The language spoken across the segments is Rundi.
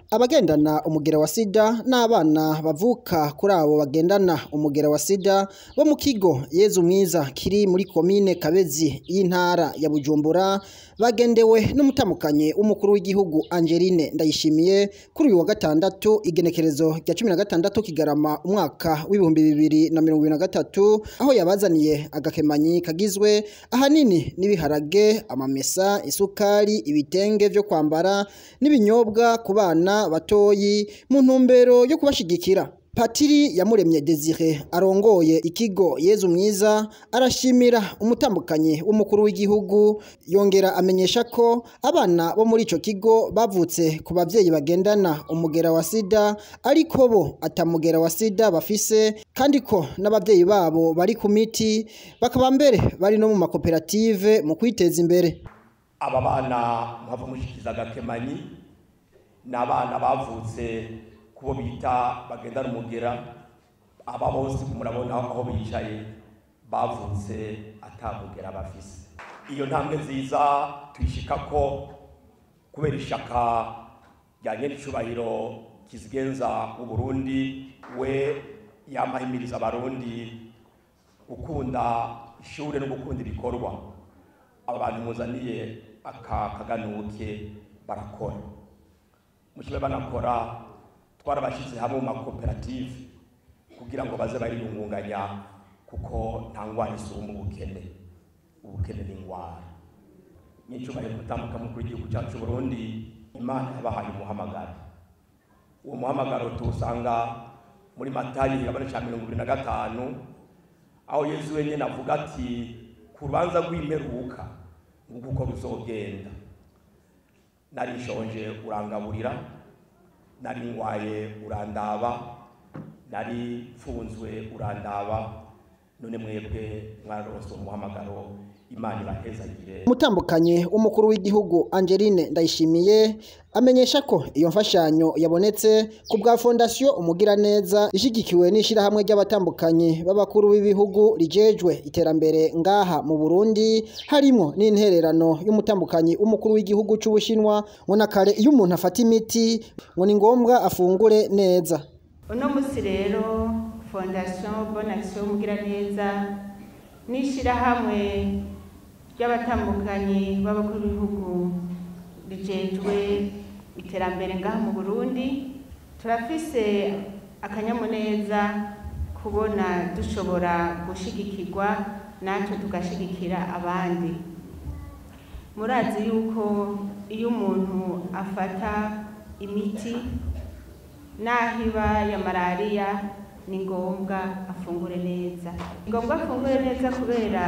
abagendana umugera wa sida n'abana bavuka kuri abo bagendana umugera wa sida bo mu kigo yezu mwiza kiri muri komine kabezi y'intara ya bujumbura bagendewe n'umutambukanyi w'umukuru w'igihugu angeline ndayishimiye kuri uyu wa gatandatu igenekerezo rya cumi na gatandatu kigarama umwaka w'ibihumbi bibiri na mirongo ibiri na gatatu aho yabazaniye agakemanyi kagizwe ahanini n'ibiharage amamesa isukari ibitenge vyo kwambara n'ibinyobwa ku bana batoyi mu ntumbero yo kubashigikira Patiri Yamuremye Desire arongoye ikigo Yezu mwiza arashimira umutambukanyi w'umukuru w'igihugu yongera amenyesha ko abana bo muri ico kigo bavutse ku bavyeyi bagendana umugera wa sida ariko bo atamugera wa sida bafise kandi ko n'abavyeyi babo bari ku miti bakaba mbere bari no mu makoperative mu kwiteza imbere aba bana muhava mushikiza agakemanyi ni abana bavutse kubo bita bagendana umugera aba bose murabona aho bicaye bavutse atamugera bafise iyo ntambwe nziza tuyishika ko kubera ishaka rya nyenicubahiro kizigenza Burundi we yamahimiriza abarundi gukunda ishure no gukunda ibikorwa aba bantu muzaniye aka kaganuke barakora mukibe banakora twarabashyize hamwe mu makoperative kugira ngo baze bariyungunganya kuko nta ndwara isumba ubukene ubukene ni indwara n'icyubahiro gutambuka mukuru w'igihugu cyacu Burundi imana yabahaye umuhamagaro uwo muhamagaro tuwusanga muri matayi igabane cya mirongo ibiri na gatanu aho yezu wenyine avuga ati ku rubanza rw'imperuka nguko uko ruzogenda narishonje urangaburira nari ngwaye urandaba nari mfunzwe urandaba none mwebwe mwarose umuhamagaro imana ibahezagire umutambukanyi w'umukuru w'igihugu angeline ndayishimiye amenyesha ko iyo mfashanyo yabonetse ku bwa fondasiyo umugiraneza ishigikiwe n'ishyirahamwe ry'abatambukanyi b'abakuru b'ibihugu rijejwe iterambere ngaha mu burundi harimo n'intererano y'umutambukanyi w'umukuru w'igihugu cy'ubushinwa ngo na kare iyo umuntu afata imiti ngo ni ngombwa afungure neza uno munsi rero fondasiyo bonasiyo umugiraneza n'ishyirahamwe ry'abatambukanyi b'abakuru b'ibihugu rijejwe iterambere ngaha mu burundi turafise akanyamuneza kubona dushobora gushigikirwa natwe tugashigikira abandi murazi yuko iyo umuntu afata imiti n'aho iba ya malariya ni ngombwa afungure neza ni ngombwa afungure neza kubera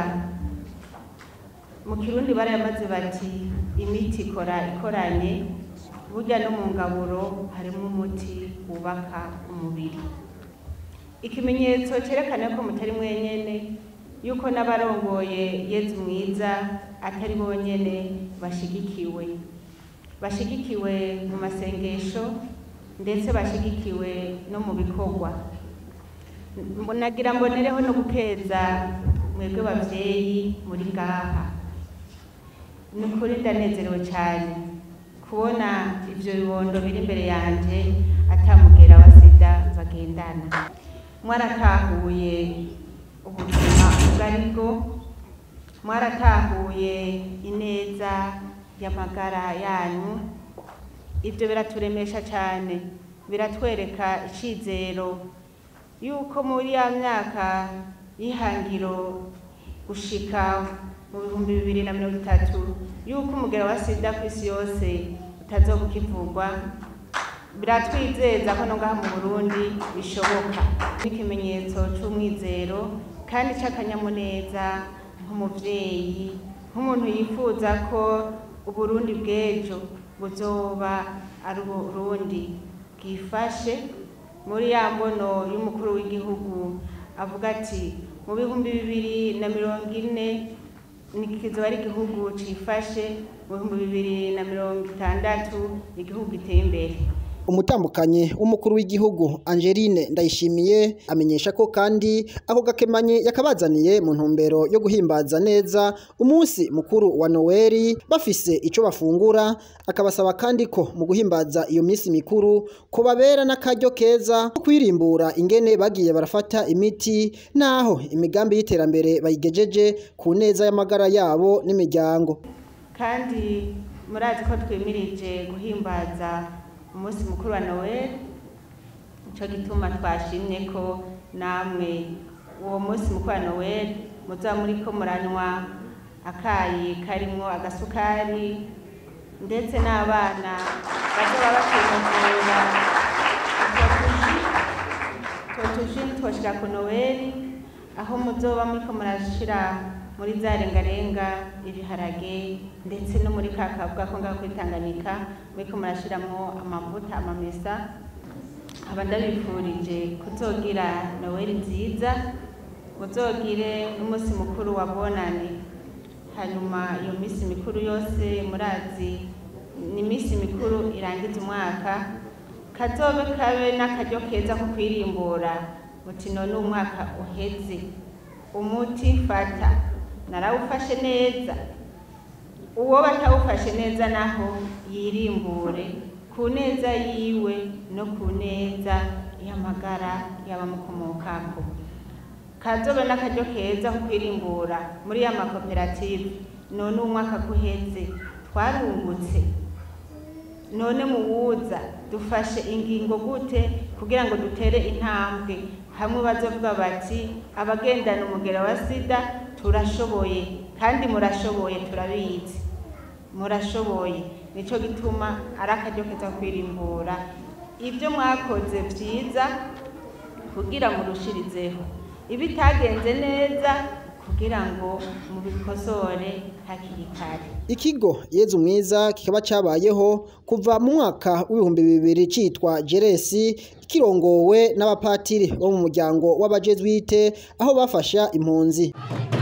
mu kirundi barayamaze bati imiti ikora ikoranye burya no mu ngaburo harimo umuti wubaka umubiri ikimenyetso cyerekana ko mutari mwenyene yuko n'abarongoye yezu mwiza atari bonyene bashigikiwe bashigikiwe mu masengesho ndetse bashigikiwe no mu bikorwa nagira mbonereho no gukeza mwebwe bavyeyi muri ngaha ni ukuri ndanezerewe cyane kubona ibyo bibondo biri imbere yanjye atamugera wa sida bagendana mwaratahuye ubuzima ubwo ari bwo mwaratahuye ineza y'amagara yanyu ibyo biraturemesha cyane biratwereka icyizero yuko muri ya myaka y'ihangiro gushika mu bihumbi bibiri na mirongo itatu yuko umugero wa sida ku isi yose utazoba ukivugwa biratwizeza ko no ngaha mu burundi bishoboka n'ikimenyetso c'umwizero kandi c'akanyamuneza nk'umuvyeyi nk'umuntu yifuza ko uburundi bw'ejo buzoba ari uburundi bwifashe muri ya mbono y'umukuru w'igihugu avuga ati mu bihumbi bibiri na mirongo ine kizoba ari igihugu cifashe mu bihumbi bibiri na mirongo itandatu igihugu giteye imbere umutambukanyi w'umukuru w'igihugu Angeline Ndayishimiye amenyesha ko kandi ako gakemanyi yakabazaniye mu ntumbero yo guhimbaza neza umunsi mukuru wa Noel bafise ico bafungura akabasaba kandi ko mu guhimbaza iyo minsi mikuru ko babera n'akaryo keza ko kwirimbura ingene bagiye barafata imiti naho imigambi y'iterambere bayigejeje ku neza y'amagara yabo n'imiryango kandi murazi ko twimirije guhimbaza umunsi mukuru wa noel nicyo gituma twashimye ko namwe uwo munsi mukuru wa noel muzaba muri ko muranywa akayi karimo agasukari ndetse n'abana bazaba bakimuvura utwo tuji nitwoshira ku noel aho muzoba muri ko murashira muri za rengarenga ibiharage ndetse no muri ka kavuga ko ngaho kuri Tanganyika muriko murashiramwo amavuta amamesa aba ndabifurije kuzogira noweli nziza muzogire n'umunsi mukuru wa bonane hanyuma iyo minsi mikuru yose murazi ni iminsi mikuru irangiza umwaka kazobe kabe n'akaryo keza ko kwirimbura muti none umwaka uheze umuti fata narawufashe neza uwo batawufashe neza naho yirimbure ku neza yiwe no ku neza y'amagara y'abamukomokako kazobe n'akaryo keza ko kwirimbura muri ya makoperative none umwaka guheze twarungutse none muwuza dufashe ingingo gute kugira ngo dutere intambwe hamwe bazovuga bati abagendana umugera wa sida turashoboye kandi murashoboye turabizi murashoboye nico gituma ari akaryo keza kwirimbura ibyo mwakoze byiza kugira murushirizeho ibitagenze neza kugira ngo mubikosore hakiri kare ikigo yezu mwiza kikaba cabayeho kuva mu mwaka w'ibihumbi bibiri citwa jeresi kirongowe n'abapatiri bo mu muryango w'abajezwite aho bafasha impunzi